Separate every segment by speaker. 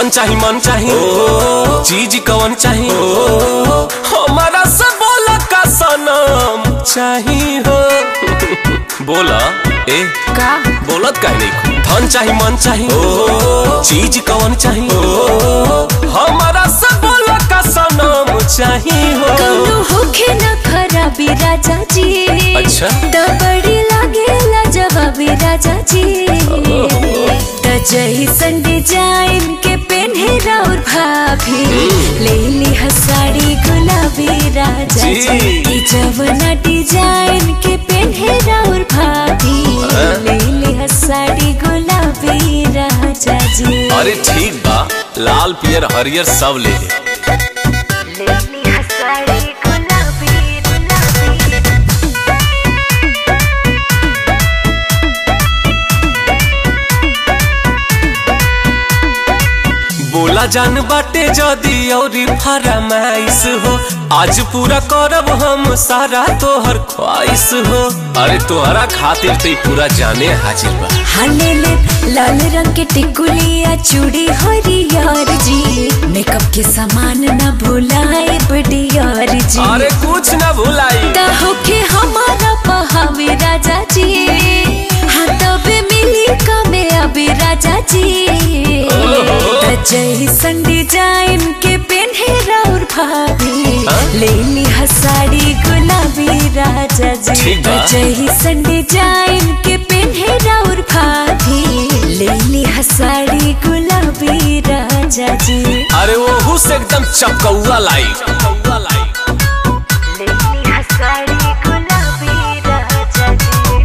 Speaker 1: धन चाही मन चाही चीज कवन चाही हमारा से बोला का सनम चाही हो बोला ए
Speaker 2: का
Speaker 1: बोलत काहे नहीं धन चाही मन चाही चीज कवन चाही हमारा से बोला का सनम चाही हो
Speaker 2: कौनो होखे न खराबी राजा जी
Speaker 1: अच्छा।
Speaker 2: त बड़ी लागेला जवाबी राजा जी त जैसन डिजाइन के पेन्हे राउर भाभी ले ली साड़ी गुलाबी राजा जी
Speaker 1: जी।
Speaker 2: ई जवना डिजाइन के पेन्हे राउर भाभी ले ली साड़ी गुलाबी राजा जी
Speaker 1: अरे ठीक बा लाल पियर हरियर सब ले ले
Speaker 2: ले ली साड़ी गुलाबी गुलाबी
Speaker 1: बोला जान बाटे जदी औरी फरमाइश हो आज पूरा करब हम सारा तोहर ख्वाहिश हो अरे तोहरा खातिर तो पूरा जाने हाजिर बा
Speaker 2: हाले ले लाल रंग के टिकुलिया चूड़ी हरियर जी मेकअप के सामान न भुलाए बडियर जी
Speaker 1: अरे कुछ न भुलाई
Speaker 2: ता होके हमारा पहावे राजा जी हाँ तबे मिली कमे अभी राजा जी त जैसन डिजाइन के पेन्हे राउर भाभी
Speaker 1: हाँ?
Speaker 2: ले ली साड़ी गुलाबी राजा जी
Speaker 1: ठीक बा।
Speaker 2: त जैसन डिजाइन के पेन्हे राउर भाभी ले ली साड़ी गुलाबी राजा जी
Speaker 1: अरे वो से एकदम चपकौआ लाई
Speaker 2: ले ली साड़ी गुलाबी राजा जी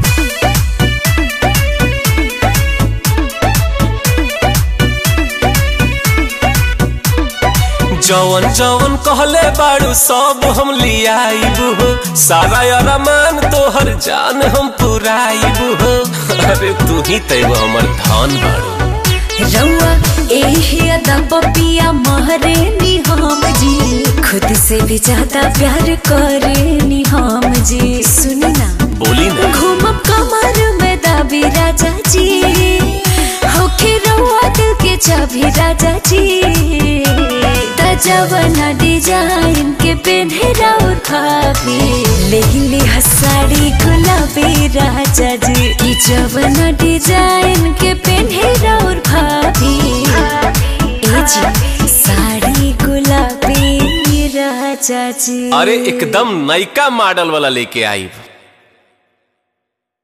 Speaker 1: जवन जवन कहले बाड़ू सब हम लियाइब हो सारा अरमान तोहर जान हम पुराइब हो अरे तू ही तैब हमर धन बाड़ू
Speaker 2: रउआ एही अदा पपिया महरे नी हम जी खुद से भी ज्यादा प्यार करे नी हम जी सुनी ना
Speaker 1: बोली ना
Speaker 2: घूमब कमर में दाबी राजा जी होके रउआ दिल के चाबी राजा जी तजवना डिजाइन के पेन्हे राउर भाभी ले ली साड़ी गुलाबी राजा जी ई जवना डिजाइन के पेन्हे राउर भाभी ए जी साड़ी गुलाबी राजा जी
Speaker 1: अरे एकदम नयका मॉडल वाला लेके आई